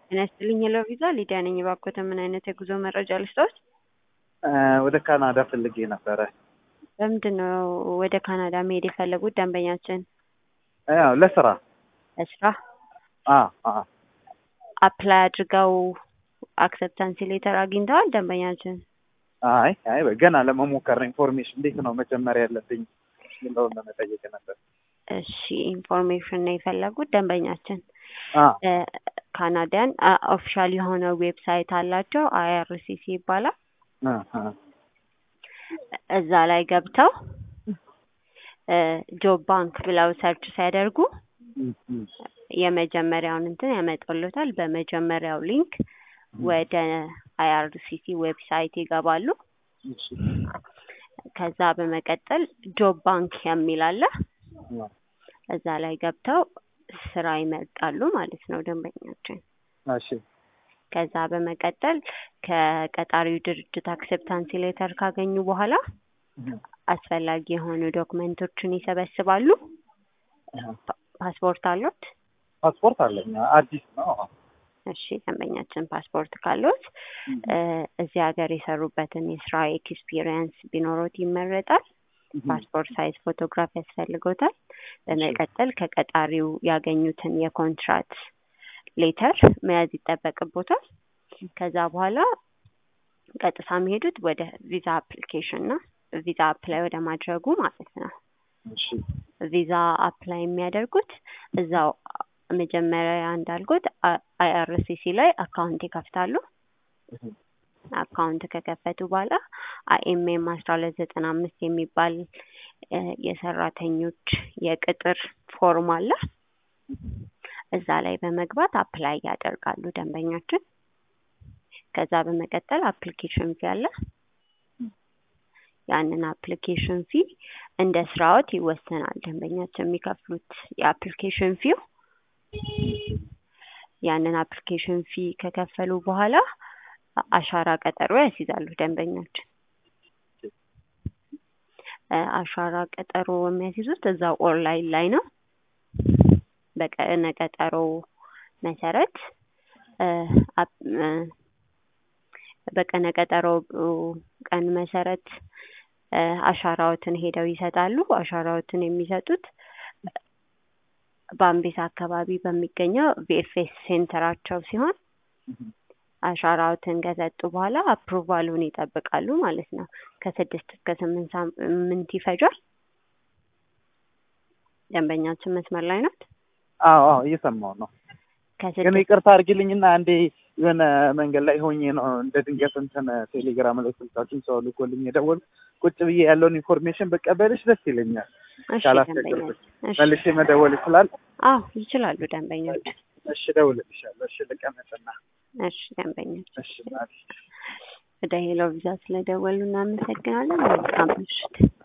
ጤና ይስጥልኝ ሄሎ ቪዛ ሊዲያ ነኝ። እባክዎት ምን አይነት የጉዞ መረጃ ልስጥዎት? ወደ ካናዳ ፈልጌ ነበረ። በምንድን ነው ወደ ካናዳ መሄድ የፈለጉት ደንበኛችን? ያው ለስራ ለስራ አ አ አፕላይ አድርገው አክሰፕታንስ ሌተር አግኝተዋል ደንበኛችን? አይ አይ ገና ለመሞከር ነው። ኢንፎርሜሽን እንዴት ነው መጀመሪያ ያለብኝ የሚለውን ለመጠየቅ ነበር። እሺ ኢንፎርሜሽን ነው የፈለጉት ደንበኛችን? አ ካናዳን ኦፊሻል የሆነ ዌብሳይት አላቸው አይአርሲሲ ይባላል። አ አ እዛ ላይ ገብተው ጆብ ባንክ ብለው ሰርች ሲያደርጉ እም፣ እም፣ የመጀመሪያውን እንትን ያመጡልታል። በመጀመሪያው ሊንክ ወደ አይአርሲሲ ዌብሳይት ይገባሉ። እሺ፣ ከዛ በመቀጠል ጆብ ባንክ የሚል አለ። አ፣ እዛ ላይ ገብተው ስራ ይመርጣሉ ማለት ነው ደንበኛችን። እሺ፣ ከዛ በመቀጠል ከቀጣሪው ድርጅት አክሴፕታንስ ሌተር ካገኙ በኋላ እም፣ አስፈላጊ የሆኑ ዶክመንቶችን ይሰበስባሉ። አ፣ ፓስፖርት አሉት? ፓስፖርት አለኝ አዲስ ነው። እሺ ደንበኛችን ፓስፖርት ካሉት እም፣ እ እዚህ ሀገር የሰሩበትን የስራ ኤክስፒሪየንስ ቢኖሮት ይመረጣል። እም፣ ፓስፖርት ሳይዝ ፎቶግራፍ ያስፈልጎታል። በመቀጠል ከቀጣሪው ያገኙትን የኮንትራት ሌተር መያዝ ይጠበቅቦታል። ከዛ በኋላ ቀጥታ የሚሄዱት ወደ ቪዛ አፕሊኬሽን ነው። ቪዛ አፕላይ ወደ ማድረጉ ማለት ነው። እሺ፣ ቪዛ አፕላይ የሚያደርጉት እዛው መጀመሪያ እንዳልኩት አይአርሲሲ ላይ አካውንት ይከፍታሉ። እም፣ አካውንት ከከፈቱ በኋላ አይኤምኤም አስራ ሁለት ዘጠና አምስት የሚባል እ የሰራተኞች የቅጥር ፎርም አለ። እዛ ላይ በመግባት አፕላይ ያደርጋሉ ደንበኛችን። ከዛ በመቀጠል አፕሊኬሽን ፊ አለ። ያንን አፕሊኬሽን ፊ እንደ ስራዎት ይወሰናል። ደንበኛችን የሚከፍሉት የአፕሊኬሽን ፊው ያንን አፕሊኬሽን ፊ ከከፈሉ በኋላ አሻራ ቀጠሮ ያስይዛሉ ደንበኛችን። እ አሻራ ቀጠሮ የሚያስይዙት እዛው ኦንላይን ላይ ነው። በቀነ ቀጠሮ መሰረት እ አፕ- እ በቀነ ቀጠሮ ቀን መሰረት እ አሻራዎትን ሄደው ይሰጣሉ። አሻራዎትን የሚሰጡት በአምቤሳ አካባቢ በሚገኘው ቪኤፍኤስ ሴንተራቸው ሲሆን እም፣ አሻራዎትን ከሰጡ በኋላ አፕሩቫሉን ይጠብቃሉ ማለት ነው። ከስድስት እስከ ስምንት ሳምንት ይፈጃል። ደንበኛችን መስመር ላይ ናት። አዎ አዎ እየሰማሁ ነው። ግን ከስድስት ይቅርታ አድርጊልኝና አንዴ የሆነ መንገድ ላይ ሆኜ ነው እንደ ድንገት እንትን ቴሌግራም ላይ ስልካችን ሰው ልኮልኝ የደወልኩ ቁጭ ብዬ ያለውን ኢንፎርሜሽን በቀበልሽ ደስ ይለኛል። እሺ ካላስቸገርኩሽ ደንበኛ እሺ መልሼ መደወል ይችላል? አዎ ይችላሉ ደንበኞች። እሺ እደውልልሻለሁ። እሺ ልቀመጥና እሺ ደንበኞች እሺ ማለት ወደ ሄሎ ቪዛ ስለደወሉ እናመሰግናለን። መልካም ምሽት።